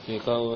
mai kawo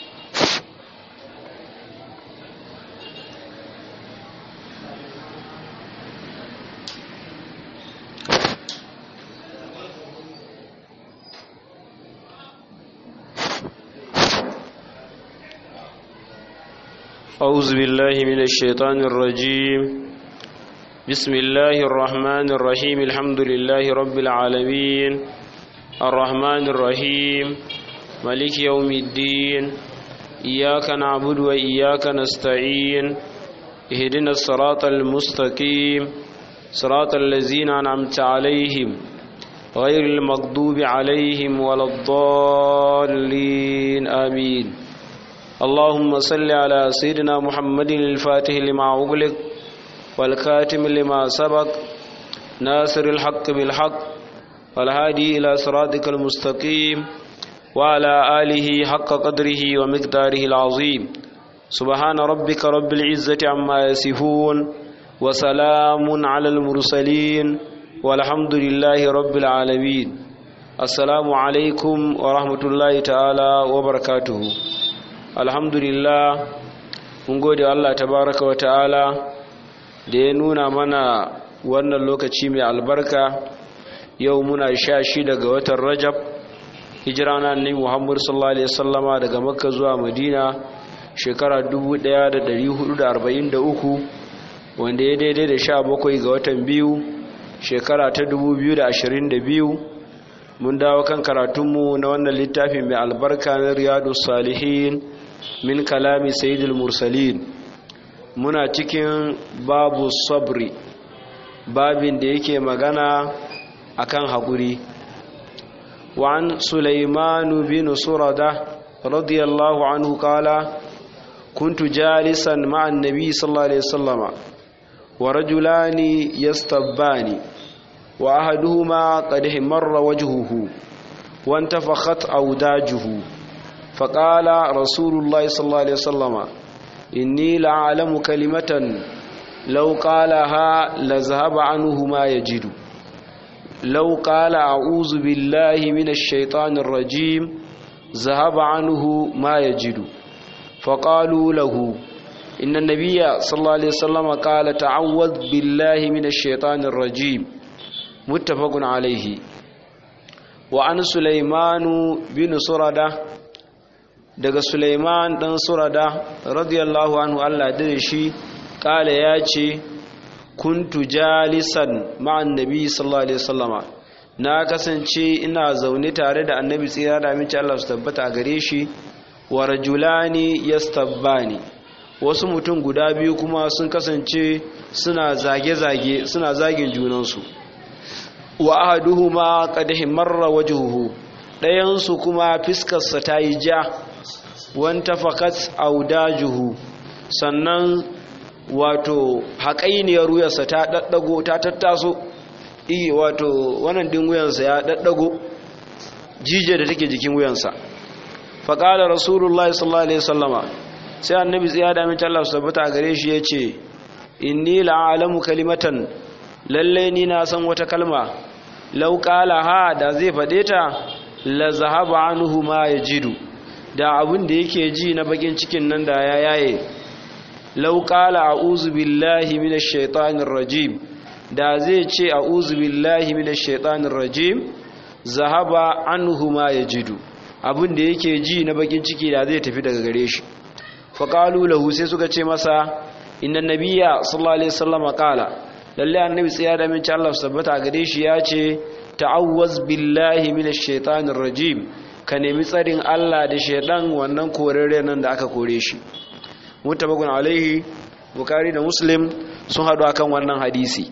أعوذ بالله من الشيطان الرجيم بسم الله الرحمن الرحيم الحمد لله رب العالمين الرحمن الرحيم ملك يوم الدين إياك نعبد وإياك نستعين اهدنا الصراط المستقيم صراط الذين أنعمت عليهم غير المغضوب عليهم ولا الضالين آمين اللهم صل على سيدنا محمد الفاتح لما أغلق والكاتم لما سبق ناصر الحق بالحق والهادي إلى صراطك المستقيم وعلى آله حق قدره ومقداره العظيم سبحان ربك رب العزة عما يصفون وسلام على المرسلين والحمد لله رب العالمين السلام عليكم ورحمة الله تعالى وبركاته alhamdulillah mun gode Allah tabaraka wa ta'ala da ya nuna mana wannan lokaci mai albarka yau muna sha shi daga watan rajab hijira na annabi muhammad sallallahu alaihi wasallama daga makka zuwa madina shekara 1443 wanda ya daidai da sha bakwai ga watan biyu shekara ta 2022 mun dawo kan karatunmu na wannan littafi mai albarka na riyadu salihin min kalami sayyidul mursalin muna cikin babu sabri babin da yake magana akan haƙuri وعن سليمان بن سردة رضي الله عنه قال كنت جالسا مع النبي صلى الله عليه وسلم ورجلان يستبان وأحدهما قد مر وجهه وانتفخت أوداجه فقال رسول الله صلى الله عليه وسلم إني لأعلم كلمة لو قالها لذهب عنه ما يجد لو قال أعوذ بالله من الشيطان الرجيم ذهب عنه ما يجد فقالوا له إن النبي صلى الله عليه وسلم قال تعوذ بالله من الشيطان الرجيم متفق عليه وعن سليمان بن سردة daga Sulaiman dan Surada radiyallahu anhu Allah da shi kala ya ce kuntu jalisan ma'an nabi sallallahu alaihi wasallama na kasance ina zaune tare da annabi tsira da aminci Allah su tabbata a gare shi wa rajulani yastabbani wasu mutum guda biyu kuma sun kasance suna zage-zage suna zagin junansu wa ahaduhuma qad himarra wajhuhu ɗayansu kuma fiskarsa ta yi ja wanta fakat audajuhu sannan wato haƙainiyar wuyarsa ta ɗaɗɗago ta tattaso iya wato wannan ɗin wuyansa ya ɗaɗɗago jijiyar da take jikin wuyansa faƙalar rasulullah sallallahu alaihi sallama sai annabi tsaya da amince Allah su tabbata gare shi ya ce inni la'alamu kalimatan lallai ni na san wata kalma lau ha da zai faɗe ta la zahaba anhu ma yajidu da abin da yake ji na bakin cikin nan da ya yaye lau qala a'udhu billahi minash shaitanir rajim da zai ce a'udhu billahi minash shaitanir rajim zahaba anhu ma yajidu abin da yake ji na bakin ciki da zai tafi daga gare shi fa qalu lahu sai suka ce masa inna nabiyya sallallahu alaihi wasallam qala lalle annabi tsaya da min Allah tabbata gare shi ya ce ta'awwaz billahi minash shaitanir rajim ka nemi tsarin Allah da shaidan wannan korere nan da aka kore shi mutabakun alaihi bukari da muslim sun hadu akan wannan hadisi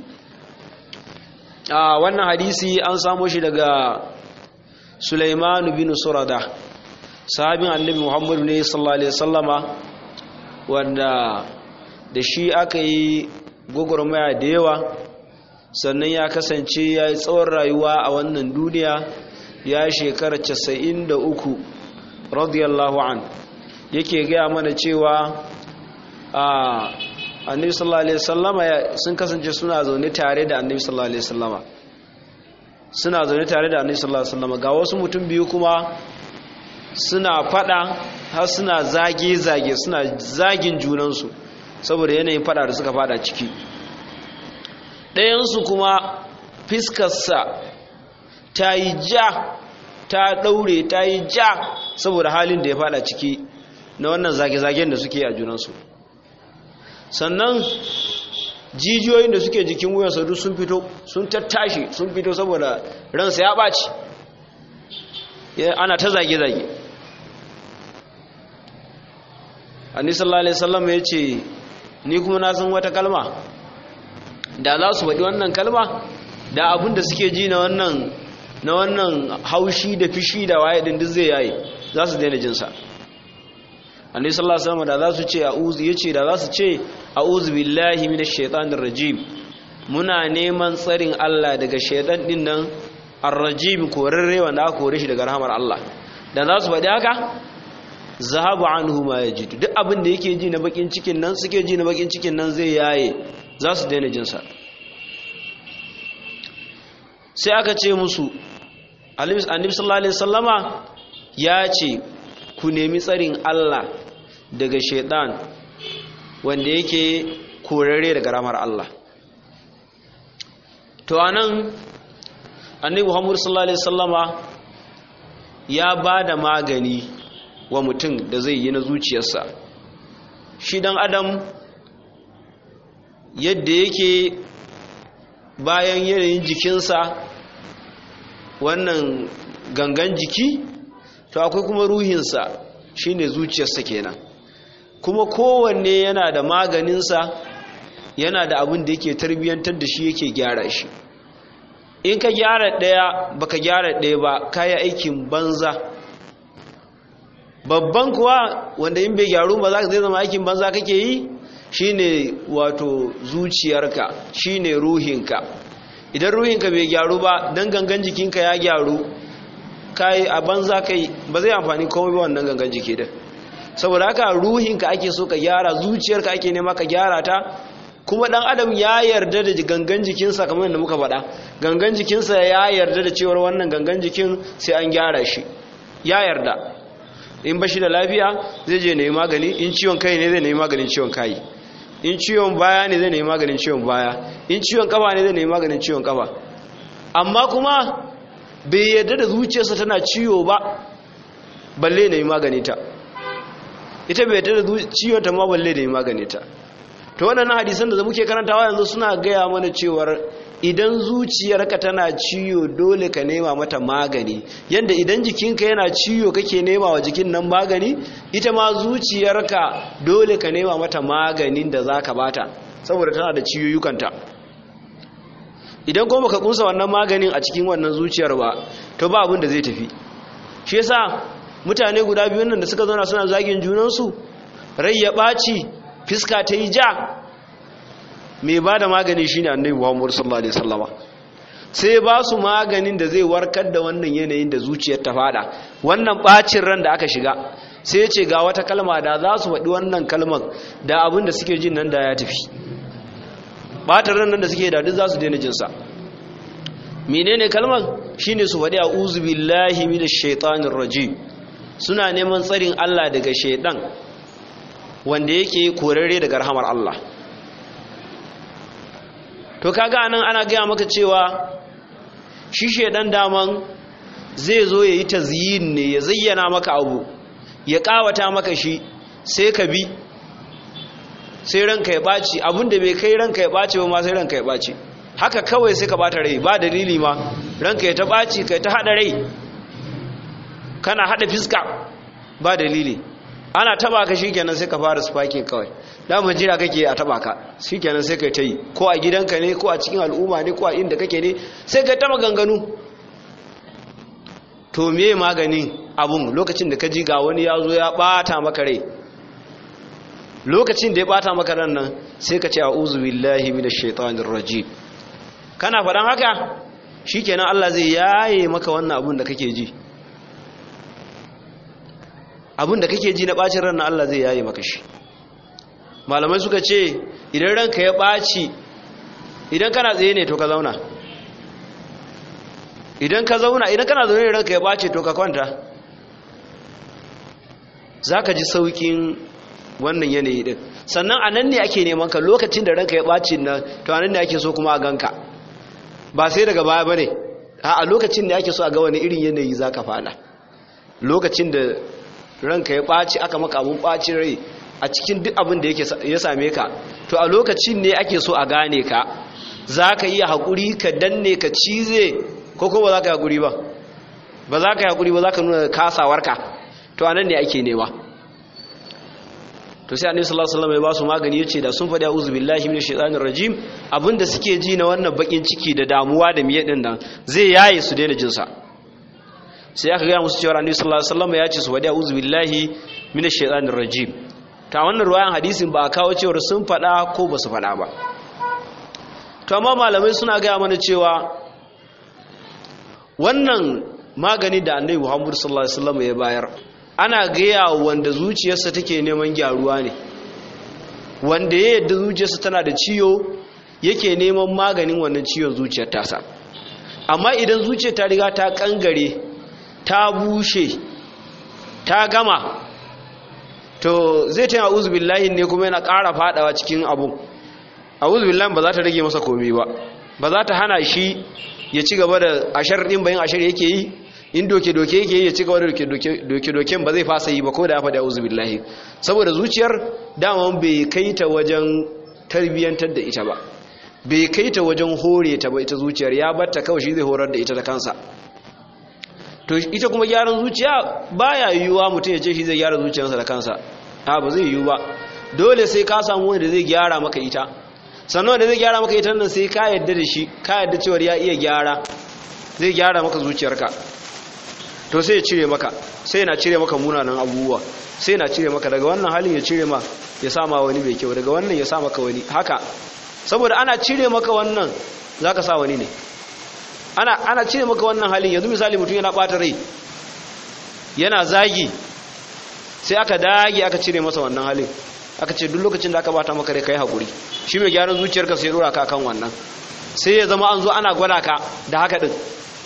a wannan hadisi an samo shi daga Sulaiman bin Surada sahabin annabi Muhammad ne sallallahu alaihi wasallama wanda da shi aka yi gwagwarmaya da yawa sannan ya kasance ya yi tsawon rayuwa a wannan duniya ya shekara casa'in da uku radiyallahu an yake gaya mana cewa a annabi sallallahu alaihi wasallama sun kasance suna zaune tare da annabi sallallahu alaihi wasallama suna zaune tare da annabi sallallahu alaihi wasallama ga wasu mutum biyu kuma suna fada har suna zage-zage suna zagin junansu saboda yanayin fada da suka fada ciki ɗayansu kuma fiskarsa ta yi ja ta ɗaure ta yi ja saboda halin da ya fada ciki na wannan zage-zagen da suke a junansu sannan jijiyoyin da suke jikin wuyansa duk sun fito sun tattashi sun fito saboda ransa ya ɓaci ana ta zage-zage annabi sallallahu alaihi wasallam ya ce ni kuma na san wata kalma da za su faɗi wannan kalma da abin da suke ji na wannan na wannan haushi da fishi da waye din duk zai yayi za su daina jinsa annabi sallallahu alaihi wasallam da za su ce a'udhu yace da za su ce a'udhu billahi minash shaitanir rajim muna neman tsarin Allah daga shaitan din nan ar-rajim korarre wanda aka kore shi daga rahmar Allah da za su faɗi haka zahabu anhu ma yajidu duk abin da yake ji na bakin cikin nan suke ji na bakin cikin nan zai yaye za su daina jin sa sai aka ce musu annabi sallallahu alaihi wasallama ya ce ku nemi tsarin Allah daga shaitan wanda yake korare daga ramar Allah to anan annabi Muhammad sallallahu alaihi wasallama ya bada magani wa mutum da zai yi na zuciyarsa shi dan adam yadda yake bayan yanayin jikinsa wannan gangan jiki to akwai kuma ruhinsa shine zuciyarsa kenan kuma kowanne yana da maganinsa yana da abin da yake tarbiyyantar da shi yake gyara shi in ka gyara ɗaya baka gyara ɗaya ba kayi aikin banza babban kuwa wanda in bai gyaru ba za ka zai zama aikin banza kake yi shine wato zuciyarka shine ruhinka idan ruhinka bai gyaru ba dan gangan jikinka ya gyaru kai a banza kai ba zai amfani komai ba wannan gangan jiki din saboda haka ruhinka ake so ka gyara zuciyarka ake nema ka gyara ta kuma dan adam ya yarda da gangan jikinsa kamar yadda muka faɗa gangan jikinsa ya yarda da cewar wannan gangan jikin sai an gyara shi ya yarda in ba shi da lafiya zai je nemi magani in ciwon kai ne zai nemi maganin ciwon kai in ciwon baya ne zai nemi maganin ciwon baya in ciwon kafa ne zai nemi maganin ciwon kafa amma kuma bai yarda da zuciyarsa tana ciwo ba balle nemi magani ta ita bai yarda da ciwon ta ma balle nemi magani ta to waɗannan hadisan da muke karantawa yanzu suna gaya mana cewar idan zuciyarka tana ciwo dole ka nema mata magani yanda idan jikinka yana ciwo kake nema wa jikin nan magani ita ma zuciyarka dole ka nema mata maganin da zaka bata saboda tana da ciyoyukanta idan kuma ka kunsa wannan maganin a cikin wannan zuciyar ba to ba abin da zai tafi shi yasa mutane guda biyu nan da suka zauna suna zagin junansu rai ya ɓaci fiska ta yi ja mai ba da magani shi ne annabi muhammadu sallallahu alaihi sallama sai ba su maganin da zai warkar da wannan yanayin da zuciyar ta fada wannan bacin ran da aka shiga sai ce ga wata kalma da za su faɗi wannan kalmar da abin da suke jin nan da ya tafi ɓatar ran nan da suke da duk za su daina jinsa menene kalmar shine su faɗi a'udhu billahi minash shaitanir rajim suna neman tsarin Allah daga shaidan wanda yake korare daga rahamar Allah to kaga anan ana gaya maka cewa shi shedan daman zai zo yayi tazyin ne ya zayyana maka abu ya kawata maka shi sai ka bi sai ranka ya baci abinda bai kai ranka ya baci ba ma sai ranka ya baci haka kawai sai ka bata rai ba dalili ma ranka ya ta baci kai ta hada rai kana hada fiska ba dalili ana taba ka shikenan sai ka fara spiking kawai dama jira kake a taba ka shikenan sai kai ta yi ko a gidanka ne ko a cikin al'umma ne ko a inda kake ne sai kai ta maganganu to me maganin abun lokacin da ka ji ga wani ya zo ya bata maka rai lokacin da ya bata maka ran nan sai ka ce a'udhu billahi minash shaitanir rajim kana faɗan haka shikenan Allah zai yaye maka wannan abun da kake ji abin da kake ji na bacin ran Allah zai yaye maka shi malamai suka ce idan ranka ya baci idan kana tsaye ne to ka zauna idan ka zauna idan kana zaune ranka ya baci to ka kwanta zaka ji saukin wannan yanayi din sannan anan ne ake neman ka lokacin da ranka ya ɓaci nan to anan ne ake so kuma a ganka ba sai daga baya bane a lokacin da ake so a ga wani irin yanayi zaka fada lokacin da ranka ya ɓaci aka maka abun ɓacin rai a cikin duk abin da ya same ka to a lokacin ne ake so a gane ka za ka iya haƙuri ka danne ka cize ko ko ba za ka yi haƙuri ba ba za ka yi haƙuri ba za ka nuna kasawarka to a nan ne ake nema to sai annabi sallallahu alaihi wasallam ya ba su magani yace da sun faɗi a'udhu billahi minash shaitanir rajim abinda suke ji na wannan bakin ciki da damuwa da miye din nan zai yaye su daina jin sa sai aka ga musu cewa annabi sallallahu alaihi wasallam ya ce su faɗi a'udhu billahi minash shaitanir rajim ta wannan ruwayan hadisin ba a kawo cewar sun faɗa ko ba su faɗa ba to amma malamai suna gaya mana cewa wannan magani da annabi muhammadu sallallahu alaihi wasallam ya bayar ana gaya wanda zuciyarsa take neman gyaruwa ne wanda ya yadda zuciyarsa tana da ciwo yake neman maganin wannan ciwon zuciyar tasa amma idan zuciyar ta riga ta kangare ta bushe ta gama to zai ta a'udhu billahi ne kuma yana ƙara fadawa cikin abu a'udhu billahi ba za ta rage masa komai ba ba za ta hana shi ya ci gaba da ashar din bayan ashar yake yi in doke doke yake yi ya ci gaba da doke doken ba zai fasa yi ba ko da ya faɗi a'udhu billahi saboda zuciyar daman bai kai ta wajen tarbiyyantar da ita ba bai kai ta wajen hore ta ba ita zuciyar ya batta kawai shi zai horar da ita da kansa to ita kuma gyaran zuciya baya yiwuwa mutum ya ce shi zai gyara zuciyarsa da kansa a ba zai yiwu ba dole sai ka samu wanda zai gyara maka ita sannan wanda zai gyara maka ita nan sai ka yadda da shi ka yadda cewar ya iya gyara zai gyara maka zuciyarka to sai ya cire maka sai na cire maka munanan abubuwa sai na cire maka daga wannan halin ya cire ma ya sama wani mai kyau daga wannan ya sa maka wani haka saboda ana cire maka wannan zaka sa wani ne ana ana cire maka wannan halin yanzu misali mutum yana bata rai yana zagi sai aka dage aka cire masa wannan halin aka ce duk lokacin da aka bata maka rai kai hakuri shi mai gyaran zuciyarka sai dora ka kan wannan sai ya zama an zo ana gwada ka da haka din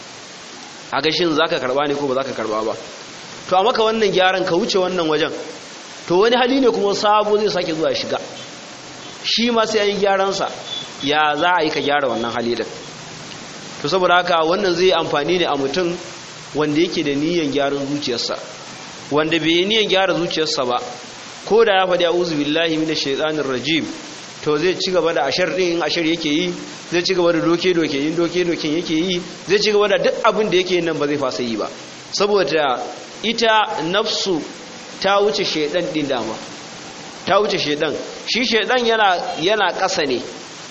a ga shin zaka karba ne ko ba zaka karba ba to a maka wannan gyaran ka wuce wannan wajen to wani hali ne kuma sabo zai sake zuwa shiga shi ma sai an yi gyaransa ya za a yi ka gyara wannan hali din to saboda haka wannan zai amfani ne a mutum wanda yake da niyyar gyaran zuciyarsa wanda bai yi niyyar gyara zuciyarsa ba ko da ya faɗi a'udhu billahi minash shaitanir rajim to zai ci gaba da ashar din in ashar yake yi zai ci gaba da doke doke in doke doken yake yi zai ci gaba da duk abin da yake nan ba zai fasa yi ba saboda ita nafsu ta wuce shaidan din dama ta wuce shaidan shi shaidan yana yana ƙasa ne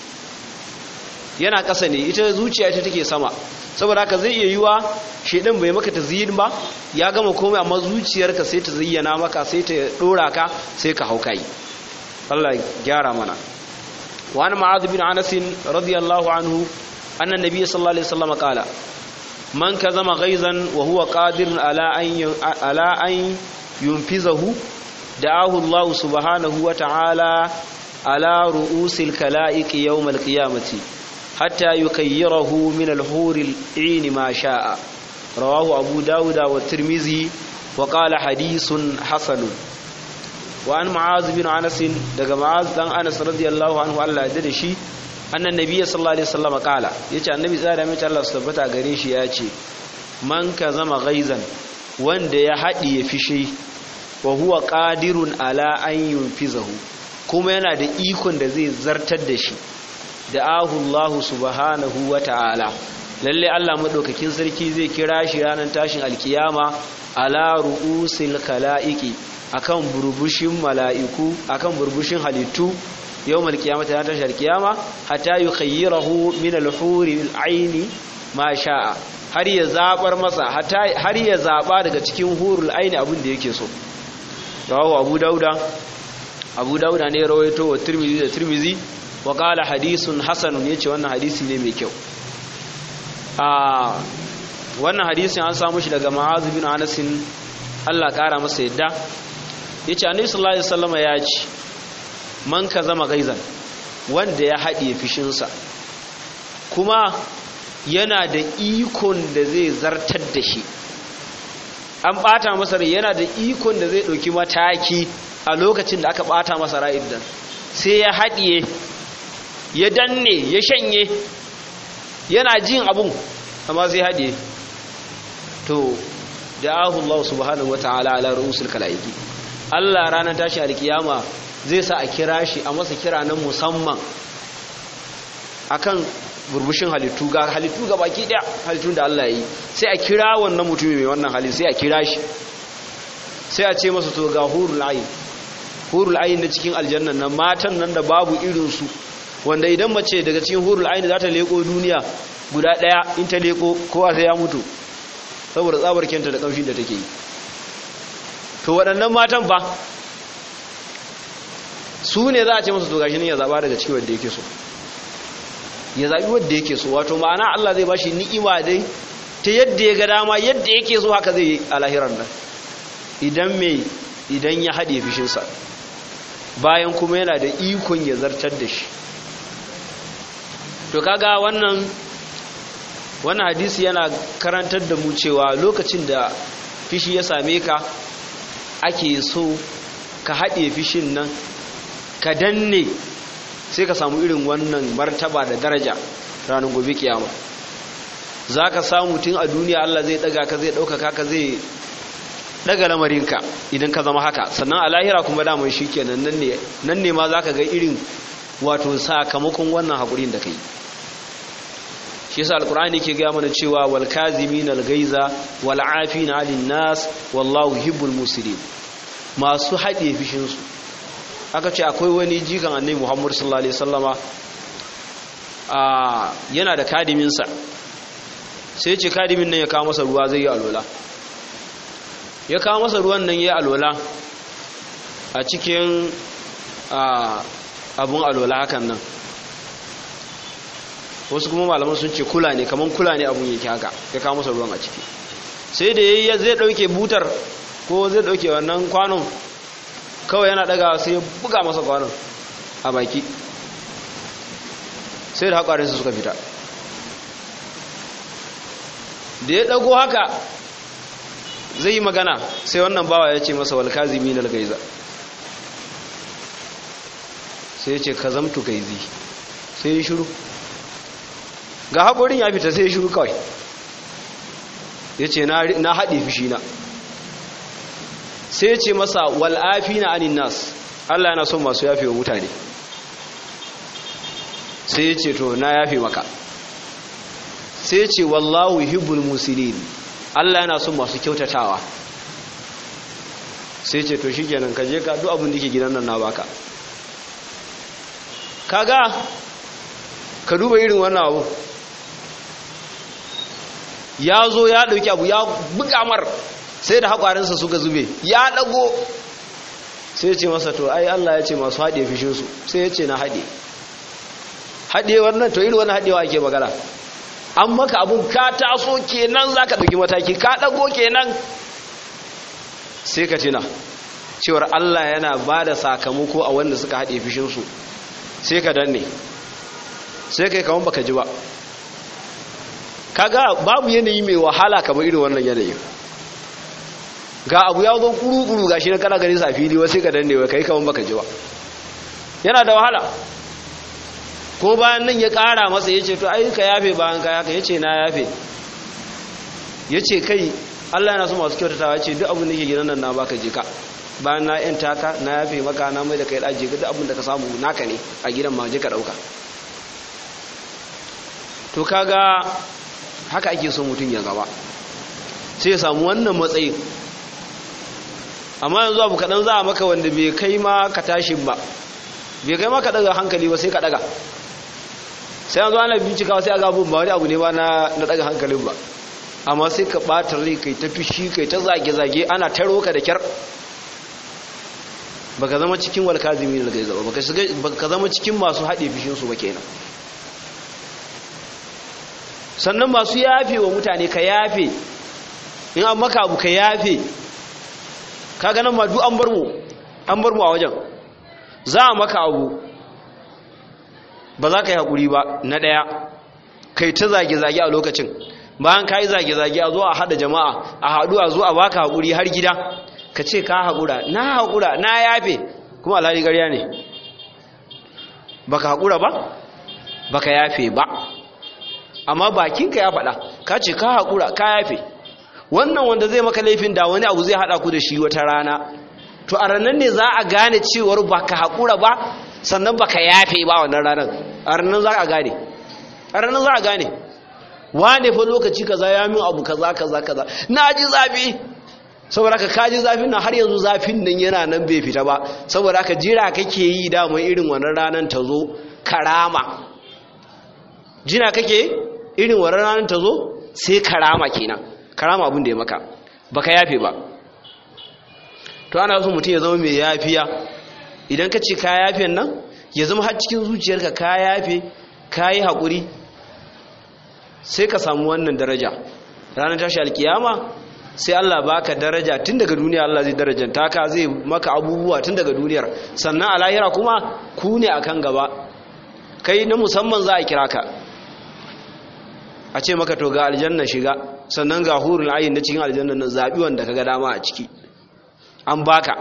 yana ƙasa ne ita zuciya ita take sama saboda haka zai iya yiwa shedan bai maka tazyin ba ya gama komai amma zuciyarka sai ta zayyana maka sai ta dora ka sai ka hauka yi Allah gyara mana wa an ma'adh bin anas radiyallahu anhu anna nabiy sallallahu alaihi wasallam qala man kazama ghaizan wa huwa qadirun ala an ala an yunfizahu da'ahu Allah subhanahu wa ta'ala ala ru'usil kala'iq yawm al-qiyamati حتى يكيره من الحور العين ما شاء رواه أبو داود والترمذي وقال حديث حسن وعن معاذ بن أنس دق معاذ بن أنس رضي الله عنه الله يدرشي أن النبي صلى الله عليه وسلم قال يتي النبي صلى الله عليه وسلم الله سبحانه غريشي ياتي من كزم غيظا wanda ya haɗiye fishi wa huwa qadirun ala an yunfizahu kuma yana da ikon da zai zartar da shi da ahullahu subhanahu wa ta'ala lalle Allah madaukakin sarki zai kira shi ranar tashin alkiyama ala ru'usil kalaiki akan burbushin mala'iku akan burbushin halittu yawmal qiyamati ranar tashin alkiyama hatta yukhayyirahu min al-huri al-aini ma sha'a har ya zabar masa har ya zaba daga cikin hurul aini abin da yake so rawahu abu dauda abu dauda ne rawaito wa tirmizi da tirmizi wa qala hadisun hasanun yace wannan hadisi ne mai kyau a wannan hadisin an samu shi daga ma'az bin anas Allah kara masa yadda yace annabi sallallahu alaihi wasallam ya ce man ka zama gaizan wanda ya haɗiye fishinsa kuma yana da ikon da zai zartar da shi an bata masa rai yana da ikon da zai dauki mataki a lokacin da aka bata masa rai din sai ya haɗiye ya danne ya shanye yana jin abun amma sai haɗiye to da'ahu Allah subhanahu wataala ala ru'usul kalaiki Allah ranar tashi alkiyama zai sa a kira shi a masa kira na musamman akan burbushin halittu ga halittu ga baki daya halittun da Allah yi sai a kira wannan mutumin mai wannan hali sai a kira shi sai a ce masa to ga hurul ayin hurul ayin na cikin aljannan nan matan nan da babu irin su wanda idan mace daga cikin hurul ayin za ta leko duniya guda daya in ta leko kowa sai ya mutu saboda tsabar kenta da kamshin da take yi to waɗannan matan fa su ne za a ce masa to gashi ne ya zaba daga cikin wanda yake so ya zaɓi wadda yake so wato ma'ana Allah zai bashi ni'ima dai ta yadda ya ga dama yadda yake so haka zai yi a lahirar nan idan mai idan ya haɗe fishinsa bayan kuma yana da ikon ya zartar da shi to kaga wannan wannan hadisi yana karantar da mu cewa lokacin da fishi ya same ka ake so ka haɗe fishin nan ka danne sai ka samu irin wannan martaba da daraja ranar gobe kiyama za ka samu tun a duniya Allah zai daga ka zai ɗaukaka ka zai daga lamarinka idan ka zama haka sannan a lahira kuma damar shi kenan nan ne ma za ka ga irin wato sakamakon wannan haƙurin da ka yi shi yasa alkur'ani ke gaya mana cewa wal kazimin al gaiza wal afina 'anil nas wallahu hibbul muslimin masu haɗe fishinsu aka ce akwai wani jikan annabi Muhammad sallallahu alaihi wasallama a yana da kadiminsa sai ce kadimin nan ya kawo masa ruwa zai yi alwala ya kawo masa ruwan nan ya yi alwala a cikin abun alwala hakan nan wasu kuma malaman sun ce kula ne kamar kula ne abun yake haka ya kawo masa ruwan a ciki sai da ya zai dauke butar ko zai dauke wannan kwanon kawai yana daga sai ya buga masa kwanon a baki sai da haƙarinsu suka fita da ya ɗago haka zai yi magana sai wannan bawa ya ce masa walkazi minal gaiza sai ya ce ka zamtu gaizi sai ya shiru ga haƙorin ya fita sai ya shiru kawai ya ce na haɗe fushi na sai ce masa wal'afi na anin nas Allah yana son masu yafe wa mutane sai ya ce to na yafe maka sai ya ce wallahu hibbul musulin Allah yana son masu kyautatawa sai ce to shi kenan ka je ka duk abin da ke gidan nan na baka kaga ka duba irin wannan abu ya zo ya ɗauki abu ya buga mar sai da haƙwarinsa suka zube ya ɗago sai ce masa to ai Allah ya ce masu haɗe fishinsu sai ya ce na haɗe haɗe wannan to irin wani haɗewa ake magana an maka abun ka taso kenan za ka ɗauki mataki ka ɗago kenan sai ka tina cewar Allah yana ba da sakamako a wanda suka haɗe fishinsu sai ka danne sai ka yi kamar baka ji ba kaga babu yanayi mai wahala kamar irin wannan yanayin ga abu ya zo kuru-kuru gashi na kana gani sa fili wasu ka danne wa kai kaman baka ji ba yana da wahala ko bayan nan ya kara masa ya ce to ai ka yafe bayan ka yaka ya ce na yafe ya ce kai allah yana so masu kyautatawa ya ce duk abin da ke gidan nan na baka je ka bayan na yan taka na yafe maka na mai da kai ɗaje ka duk abin da ka samu naka ne a gidan ma je ka ɗauka to kaga haka ake so mutum ya gaba sai ya samu wannan matsayin amma yanzu abu kaɗan za a maka wanda bai kai ma ka tashin ba bai kai ma ka ɗaga hankali ba sai ka ɗaga sai yanzu ana bincika sai a gabin ba wani abu ne ba na ɗaga hankalin ba amma sai ka ɓata rai kai ta fishi kai ta zage-zage ana taro ka da kyar ba ka zama cikin walkazimi da gaiza ba ba ka zama cikin masu haɗe fishinsu ba kenan sannan masu yafe wa mutane ka yafe in an maka abu ka yafe ka ganin ma duk an bar mu an bar mu a wajen za a maka abu ba za ka yi haƙuri ba na ɗaya kai ta zage-zage a lokacin bayan ka yi zage-zage a zo a haɗa jama'a a haɗu a zo a baka haƙuri har gida ka ce ka haƙura na haƙura na yafe kuma alhali ƙarya ne baka haƙura ba baka yafe ba amma bakinka ya faɗa ka ce ka haƙura ka yafe wannan wanda zai maka laifin da wani abu zai haɗa ku da shi wata rana to a ranar ne za a gane cewar baka haƙura ba sannan baka yafe ba wannan ranar a ranar za a gane a ranar za a gane wane fa lokaci kaza ya min abu kaza kaza kaza na ji zafi saboda ka kaji zafin nan har yanzu zafin nan yana nan bai fita ba saboda ka jira kake yi damar irin wannan ranar ta zo karama jira kake irin wannan ranar ta zo sai karama kenan karama abin da ya maka baka yafe ba to ana so mutum ya zama mai yafiya idan ka ce ka yafe nan ya zama har cikin zuciyarka ka yafe ka yi haƙuri sai ka samu wannan daraja ranar tashi alkiyama sai Allah baka daraja tun daga duniya Allah zai darajanta ka zai maka abubuwa tun daga duniyar sannan a lahira kuma ku ne akan gaba kai na musamman za a kira ka a ce maka to ga aljanna shiga sannan ga hurul ayin na cikin aljanna na zabi wanda kaga dama a ciki an baka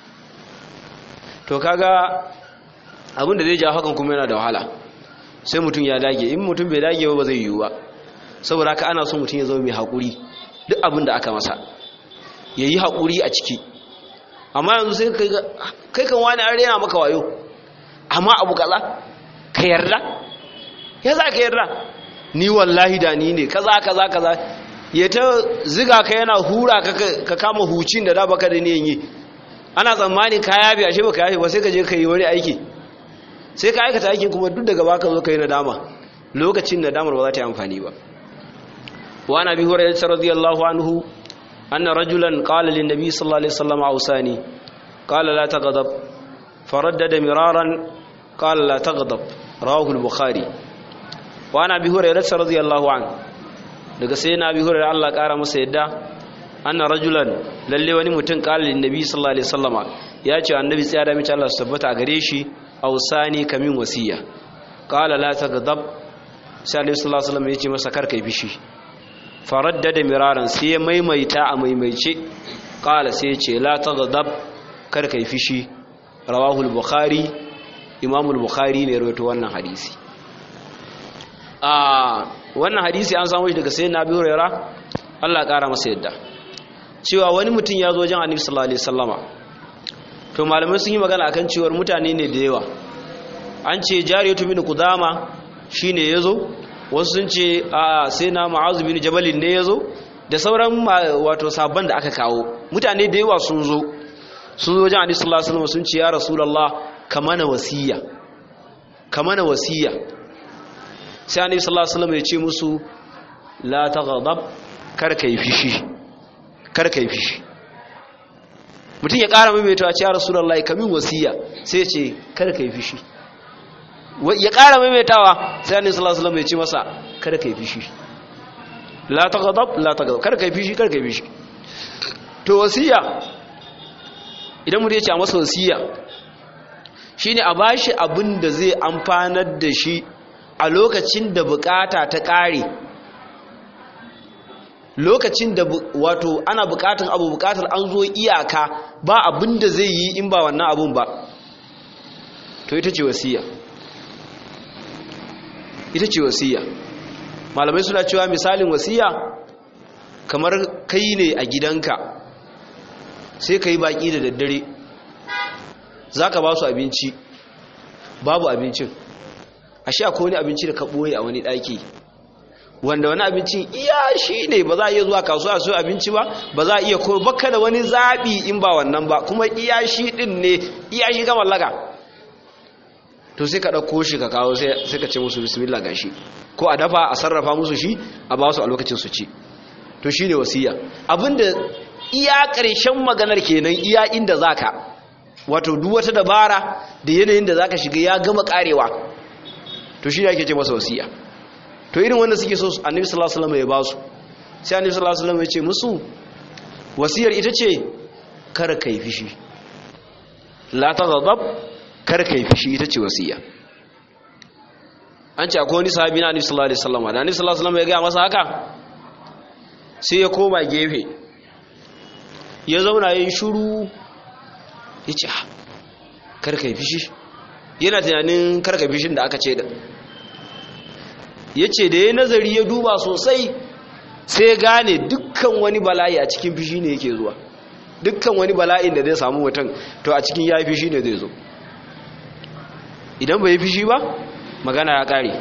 to kaga abin da zai ja hakan kuma yana da wahala sai mutum ya dage in mutum bai dage ba ba zai yiwu ba saboda haka ana so mutum ya zama mai haƙuri duk abin da aka masa ya yi haƙuri a ciki amma yanzu sai kai kan wani an rena maka wayo amma abu kaza ka yarda ya za ka yarda ni wallahi da ni ne kaza kaza kaza ya ta ziga ka yana hura ka kama hucin da da baka da niyan yi ana tsammanin ka yafe ashe baka yafe ba sai ka je ka yi wani aiki sai ka aikata aikin kuma duk daga baka zo ka yi nadama lokacin nadamar ba za ta yi amfani ba wa na bi hurairah radiyallahu anhu anna rajulan qala lin nabi sallallahu alaihi wasallam ausani qala la taghdab faraddada miraran qala la taghdab rawahu al-bukhari wa na bi hurairah radiyallahu anhu daga sai na bi hurairah Allah kara masa yadda anna rajulan lalle wani mutum qala lin nabi sallallahu alaihi wasallama ya ce annabi tsaya da mace Allah su tabbata a gare shi ausani kamin wasiya qala la taghdab sai Annabi sallallahu alaihi wasallam yace masa kar kai fishi faraddada miraran sai ya maimaita a maimaice qala sai yace la taghdab kar kai fishi rawahu al-bukhari imam al-bukhari ne rawaito wannan hadisi ah wannan hadisi an samu shi daga sayyidina Abi Hurairah Allah kara masa yadda cewa wani mutum ya zo wajen Annabi sallallahu alaihi wasallama to malamai sun yi magana akan cewar mutane ne da yawa an ce jariyatu bin kudama shine yazo wasu sun ce a sai na ma'azu bin jabalin ne yazo da sauran wato sabon da aka kawo mutane da yawa sun zo sun zo wajen annabi sallallahu alaihi wasallam sun ce ya rasulullah kamana wasiya kamana wasiya sai annabi sallallahu alaihi wasallam ya ce musu la taghdab kar kai fishi kar kai fishi mutum ya ƙara maimaita a ciyar rasulallah kamin wasiya sai ce kada ka yi fishi ya ƙara maimaitawa sai annabi sallallahu alaihi wasallam ya ce masa kada ka yi fishi la taghdab la taghdab kada ka yi fishi kada ka yi fishi to wasiya idan mutum ya ce a masa wasiya shine a bashi abin da zai amfanar da shi a lokacin da bukata ta ƙare lokacin da wato ana bukatun abu bukatar an zo iyaka ba abin da zai yi in ba wannan abun ba to ita ce wasiya ita ce wasiya malamai suna cewa misalin wasiya kamar kai ne a gidanka sai ka yi baki da daddare za ka ba su abinci babu abincin a sha ko wani abinci da ka ɓoye a wani ɗaki wanda wani abincin iya shi ne ba za a iya zuwa kasuwa su abinci ba ba za a iya ko baka da wani zaɓi in ba wannan ba kuma iya shi ɗin ne iya shi ga mallaka to sai ka ɗauko shi ka kawo sai ka ce musu bismillah ga shi ko a dafa a sarrafa musu shi a ba su a lokacin su ci to shi ne wasiya abinda iya ƙarshen maganar kenan iya inda za ka wato duk wata dabara da yanayin da za ka shiga ya gama ƙarewa to shi ne ake ce masa wasiya to irin wanda suke so annabi sallallahu alaihi wasallam ya ba su sai annabi sallallahu alaihi wasallam ya ce musu wasiyar ita ce kar kai fishi la taghdab kar kai fishi ita ce wasiya an ce akwai wani sahabi na annabi sallallahu alaihi wasallam da annabi sallallahu alaihi wasallam ya ga masa haka sai ya koma gefe ya zauna yin shuru ya ce karka yi fishi yana tunanin karka fishin da aka ce da ya ce da ya nazari ya duba sosai sai gane dukkan wani bala'i a cikin fishi ne yake zuwa dukkan wani bala'in da zai samu mutum to a cikin ya yi fishi ne zai zo idan bai yi fishi ba magana ya kare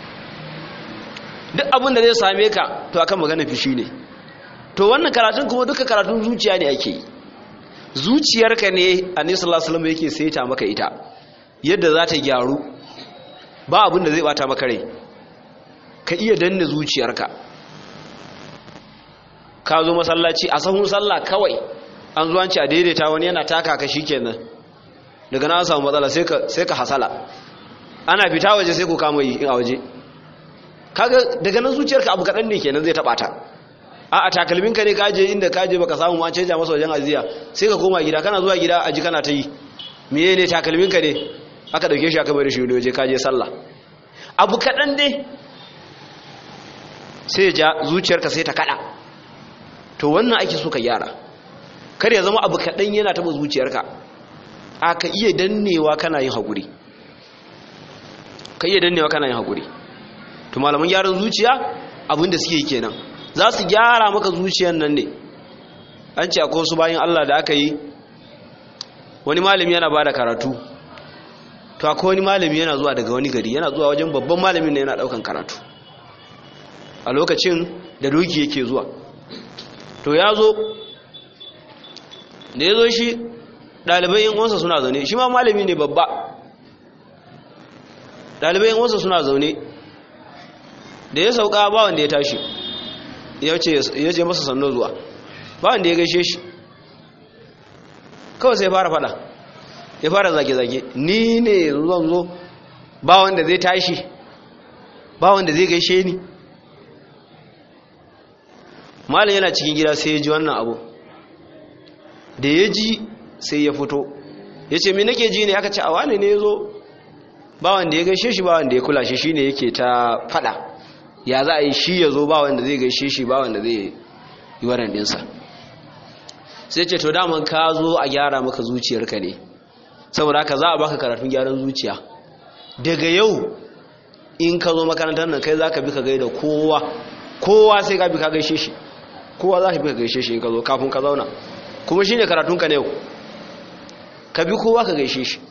duk abin da zai same ka to akan magana fishi ne to wannan karatun kuma duka karatun zuciya ne ake yi zuciyarka ne annabi sallallahu alaihi wasallam yake saita maka ita yadda za ta gyaru ba abin da zai bata maka rai ka iya danne zuciyarka ka zo masallaci a sahun sallah kawai an zuwa ci a daidaita wani yana taka ka shikenan daga na samu matsala sai ka hasala ana fita waje sai ku kama yi a waje kaga daga nan zuciyarka abu kaɗan ne kenan zai taɓa ta a a takalminka ne kaje inda kaje baka samu ma canja masa wajen aziya sai ka koma gida kana zuwa gida aji kana ta yi meye ne takalminka ne aka dauke shi aka bari shi wani waje kaje sallah abu kaɗan dai sai ja zuciyarka sai ta kaɗa to wannan ake so ka gyara kar ya zama abu kaɗan yana taɓa zuciyarka a ka iya dannewa kana yin haƙuri ka iya dannewa kana yin haƙuri to malaman gyaran zuciya abinda suke yi kenan za su gyara maka zuciyan nan ne an ce akwai wasu bayan Allah da aka yi wani malami yana ba da karatu to akwai wani malami yana zuwa daga wani gari yana zuwa wajen babban malamin da yana daukan karatu a lokacin da doki yake zuwa to ya zo da ya zo shi ɗalibai yin wansa suna zaune shi ma malami ne babba ɗalibai yin wansa suna zaune da ya sauka ba wanda ya tashi ya ce masa sannu zuwa ba wanda ya gaishe shi kawai sai fara fada ya fara zage-zage ni ne zuwan zo ba wanda zai tashi ba wanda zai gaishe ni malin yana cikin gida sai ya ji wannan abu da ya ji sai ya fito ya ce mi nake ji ne aka ce a wane ne ya zo ba wanda ya gaishe shi ba wanda ya kula shi shi ne yake ta fada ya za a yi shi ya zo ba wanda zai gaishe shi ba wanda zai yi waran ɗinsa sai ce to daman ka zo a gyara maka zuciyarka ne saboda haka za a baka karatun gyaran zuciya daga yau in ka zo makarantar nan kai za ka bi ka gaida kowa kowa sai ka bi ka gaishe shi kowa za ka bi ka gaishe shi in ka zo kafin ka zauna kuma shi ne karatunka na yau ka bi kowa ka gaishe shi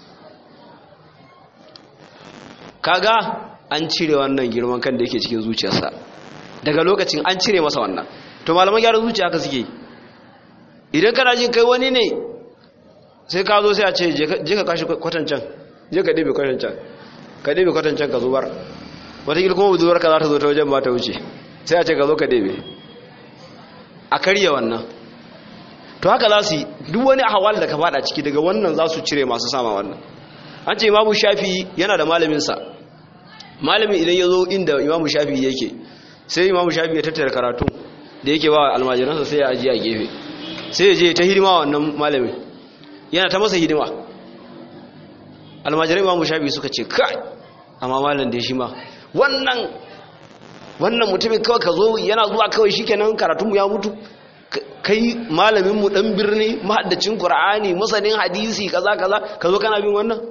kaga an cire wannan girman kan da yake cikin zuciyarsa daga lokacin an cire masa wannan to malaman gyaran zuciya haka suke idan kana jin kai wani ne sai ka zo sai a ce je ka kashi kwatancan je ka ɗebe kwatancan ka ɗebe kwatancan ka zubar wataƙil kuma buduwar ka za ta zo ta wajen ba ta wuce sai a ce ka zo ka ɗebe a karya wannan to haka za su yi duk wani ahawal da ka fada ciki daga wannan za su cire masu sama wannan an ce imamu shafi yana da malaminsa malamin idan ya zo inda imamu shafi yake sai imamu shafi ya tattara karatu da yake ba almajiransa sai ya ajiye a gefe sai ya je ta hidima wannan malamin yana ta masa hidima almajiran imamu shafi suka ce kai amma malam da shi ma wannan wannan mutumin kawai ka zo yana zuwa kawai shikenan karatunmu ya mutu kai malaminmu dan birni mahaddacin qur'ani masanin hadisi kaza kaza ka zo kana bin wannan